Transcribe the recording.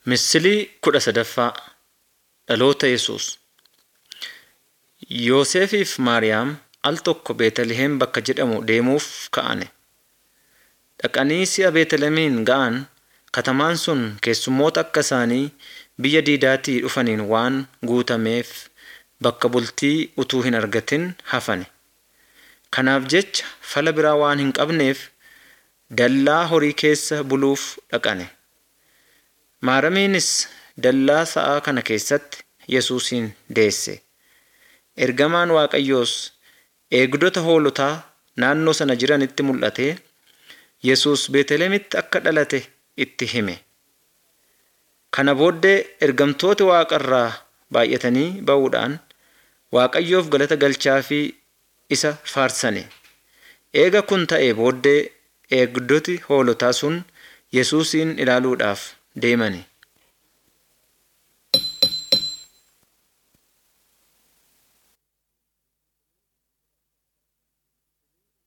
Misilii kudha sadaffaa Dhaloota Yesuus Yoosefiif Maariyaam al tokko Beetlihem bakka jedhamu deemuuf ka'ane. Dhaqanii si'a Beetlihemiin ga'an katamaan sun keessummoota akka isaanii biyya diidaatii dhufaniin waan guutameef bakka bultii utuu hin argatin hafane. Kanaaf jecha fala biraa waan hin qabneef dallaa horii keessa buluuf dhaqane. Maaramiinis dallaa sa'aa kana keessatti Yesuusin deesse. Ergamaan Waaqayyoos eegdota hoolotaa naannoo sana jiranitti mul'atee Yesuus Beetlihemitti akka dhalate itti hime. Kana booddee ergamtooti Waaqarraa baay'atanii ba'uudhaan Waaqayyoof galata galchaafii isa faarsane. Eega kun ta'ee booddee eegdoti hoolotaa sun Yesuusin ilaaluudhaaf deemani.